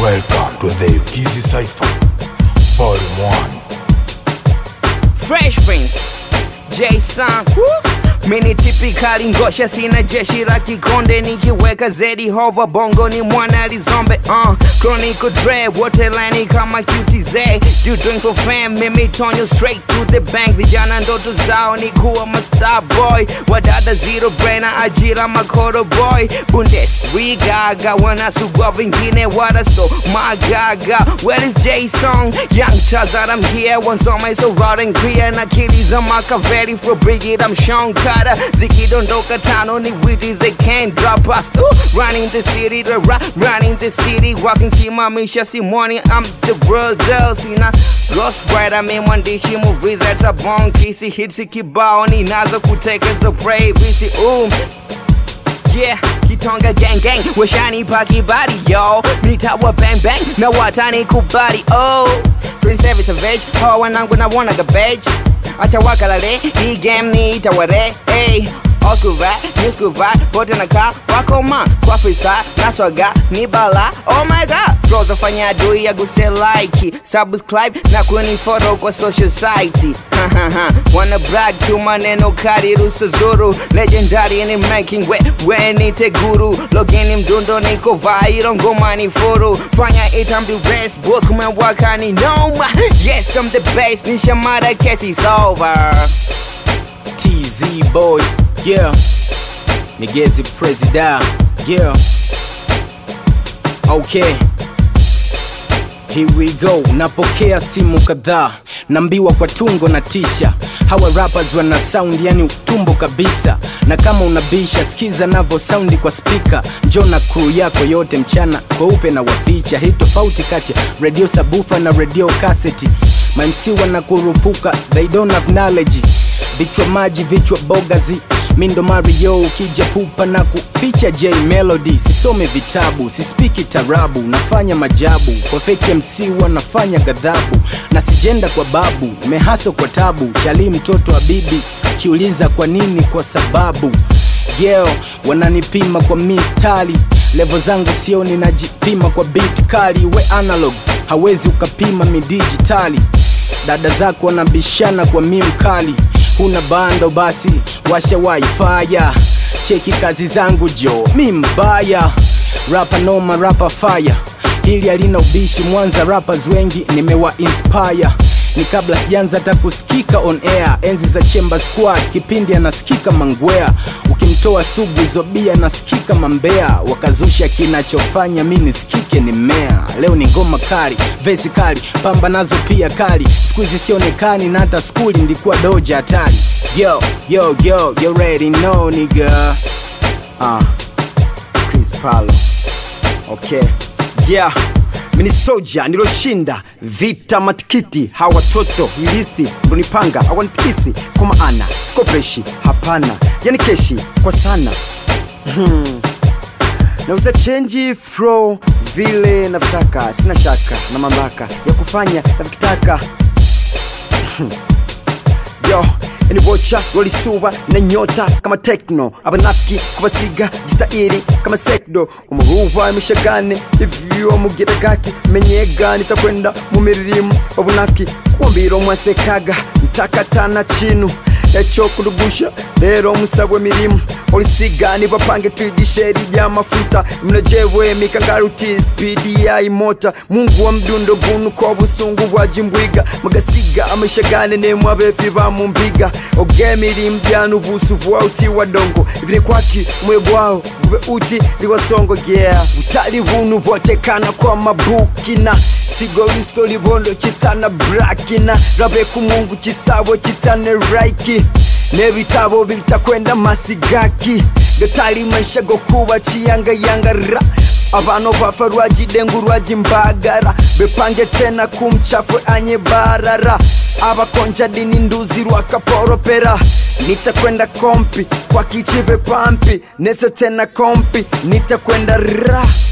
Welcome to the Ukizi Cypher, Volume 1. Fresh Prince Jason Mini tipikali ngosha sina jeshi la kikonde nikiweka zedi hova bongo ni mwana lizombe uh, Chronicle Dre wote lani kama QTZ You doing for fam mimi tonyo straight to the bank vijana ndoto zao ni kuwa mastar boy wadada zero brainer ajira makoro boy Bundesliga wanasugua vingine waraso magaga Where is Jason Young Tazar I'm here wansoma so raw and clear na kili za Makaveri for Brigid I'm Sean Carter zikidondoka tano ni witty they can't drop us Ooh, running the city the ra running the city walking simamisha simoni I'm the world girl sina Ghost Rider mi mwandishi movies hata bonkisi hits kibao ninazo kutekeza prey visi um Yeah, Kitonga gang gang, washani paki body, yo. Nitawa bang bang, na watani kubali, oh. 27 savage, ho wanangu na wana garbage. Acha wakalale, hii game ni itaware, hey. Old school vibe, new school vibe, bote na kaa, wako ma Kwa freestyle, na swaga, ni bala, oh my god Flows afanya adui ya guse like Subscribe na kuni photo kwa social site Ha, ha, ha. Wanna brag tu maneno kari rusu zuru Legendary in the making, we, we nite guru Logini mdundo niko viral, ngoma ni furu Fanya itambi best, both kumewaka ni noma Yes, I'm the best, nishamada kesi is over TZ boy, yeah. Nigezi presida, yeah. Okay. Here we go, napokea simu kadhaa, nambiwa kwa tungo na tisha. Hawa rappers wana sound yani utumbo kabisa, na kama unabisha sikiza navo saundi kwa spika. Njoo na crew yako yote mchana kweupe na waficha. Hii tofauti kati ya radio sabufa na radio cassette. mamc wanakurupuka, they don't have knowledge vichwa maji vichwa bogazi mindo mario ukija pupa na kuficha j melody sisome vitabu sispiki tarabu nafanya majabu kwa fake mc wanafanya ghadhabu na sijenda kwa babu mehaso kwa tabu chali mtoto wa bibi kiuliza kwa nini kwa sababu yeo wananipima kwa mistali levo zangu sioni najipima kwa beat kali we analog hawezi ukapima midijitali dada zako wanabishana kwa mim kali huna bando basi washa waifaya cheki kazi zangu jo mi mbaya rapa noma rapa fire hili halina ubishi mwanza rappers wengi nimewa inspire ni kabla sijanza hata kusikika on air enzi za chemba squad kipindi anasikika mangwea ukimtoa sugu izobia anasikika mambea wakazusha kinachofanya mi nisikike ni mmea leo ni ngoma kali vesi kali pamba nazo pia kali skuizi sionekani na hata skuli ndikuwa doja hatari yo yo yo you ready know nigga uh, Chris Paulo okay yeah mini soja niloshinda vita matikiti hawa watoto hilisti ndonipanga hawanitikisi kwa maana sikopeshi hapana yani keshi kwa sana hmm. nauza chenji fro vile navyotaka sina shaka na mamlaka ya kufanya navyokitaka yo ni bocha walisuba na nyota kama tekno abanafiki kubasiga jitairi kama sekdo umuruva imishagane ivyo mugira gaki menyega nitakwenda mu mirimo wabunafiki kumbira omwasekaga ntakatana chinu echo kudugusha lero musabwe mirimo olisiga nibapange twigishe rya mafuta mnojewe mikangaruti spidi ya imota mungu wa mdundo gunu ko busungu bwa jimbwiga magasiga amashagane nemwe abefi bamumbiga ogemiri mbyanu busu bwa uti wa dongo ivine kwaki umwe gwao bube uti liwasongo yeah utali bunu botekana kwa mabukina sigo listo libondo chitana brakina rabe kumungu chisabo chitane raiki n'ebitabo bitakwenda masigaki gatali maisha go kuba chiyangayangara abano bafa rwajidengu rwajimbagara bepange tena kumchafwe anye barara abakonja dini nduzi rwakaporopera nitakwenda kompi kwa kichive pampi nese tena kompi nitakwenda ra